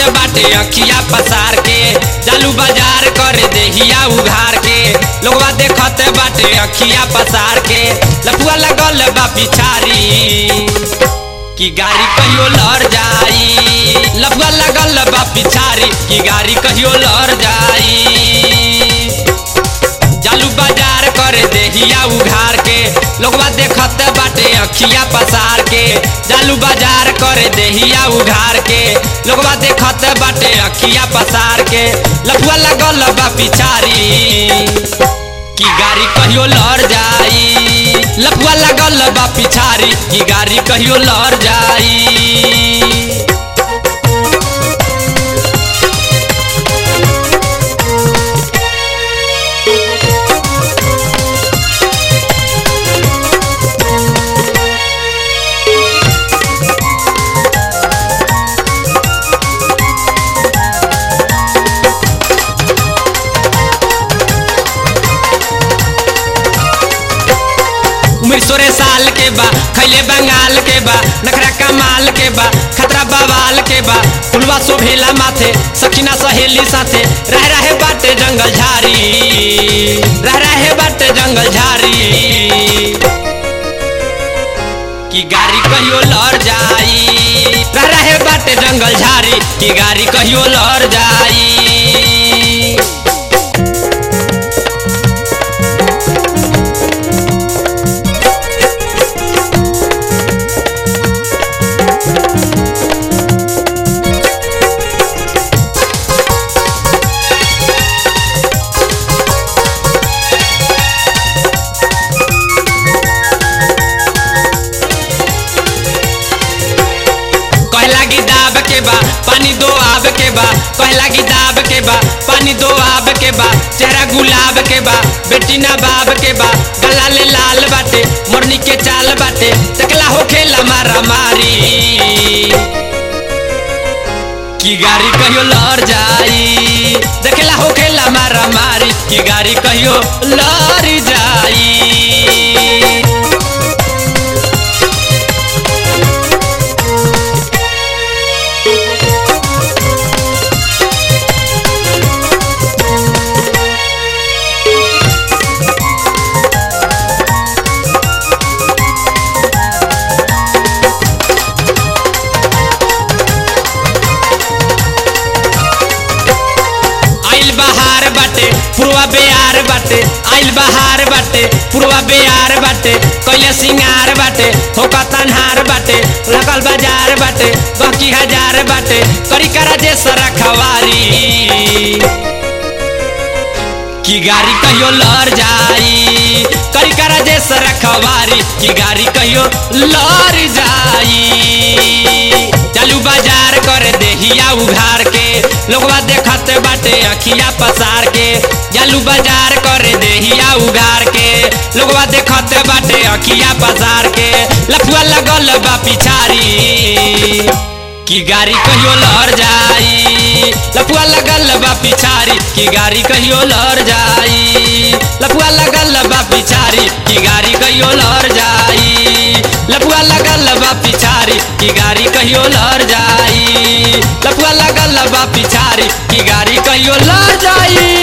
बाटे अखिया पसार के जालू बाजार कर देहिया उघार के लोगवा देखत बाटे अखिया पसार के लफुआ लगल बा पिछारी की गाड़ी कहियो लड़ जाई लफुआ लगल बा पिछारी की गाड़ी कहियो लड़ जाई जालू बाजार कर देहिया उघार के लोगवा देखत बाटे अखिया पसार के जालू बाजार कर देहिया उघार के लोगवा देखत बाटे अखिया पसार के लफुआ लगल बा पिछारी की गाड़ी कहियो लड़ जाई लफुआ लगल बा पिछारी की गाड़ी कहियो लड़ जाई उम्र सोरे साल के बा खैले बंगाल के बा नखरा कमाल के बा खतरा बवाल के बा फुलवा शोभेला माथे सखीना सहेली साथे रह रहे बाटे जंगल झाड़ी रह रहे बाटे जंगल झाड़ी की गाड़ी कहियो लड़ जाई रह रहे बाटे जंगल झाड़ी की गाड़ी कहियो लड़ जाई कहला की दाब के बा पानी दो आब के बा कहला की दाब के बा पानी दो आब के बा चेहरा गुलाब के बा बेटी ना बाब के बा गला ले लाल बाटे मोरनी के चाल बाटे तकला हो खेला मारा मारी की गाड़ी कहियो लड़ जाई देखला हो खेला मारा मारी की गाड़ी कहियो लड़ जाई आइल बहार बाटे पुरवा बेयार बाटे आइल बहार बाटे पुरवा बेयार बाटे कैले सिंगार बाटे होका तनहार बाटे लगल बाजार बाटे गहकी हजार बाटे करी करा दे सरा खवारी की गाड़ी कहियो लड़ जाई करी करा दे सरा खवारी की गाड़ी कहियो लड़ जाई चालू बाजार कर देहिया उघार के लोगवा देखत बाटे अखिया पसार के जालू बाजार कर देहिया उघार के लोगवा देखत बाटे अखिया पसार के लफुआ लगल बा पिछारी की गाड़ी कहियो लड़ जाई लफुआ लगल बा पिछारी की गाड़ी कहियो लड़ जाई लफुआ लगल बा पिछारी की गाड़ी कहियो लड़ जाई लफुआ लगल बा पिछारी की गाड़ी कहियो लड़ जाई लफुआ लगल बा पिछारी की गाड़ी कहियो लड़ जाई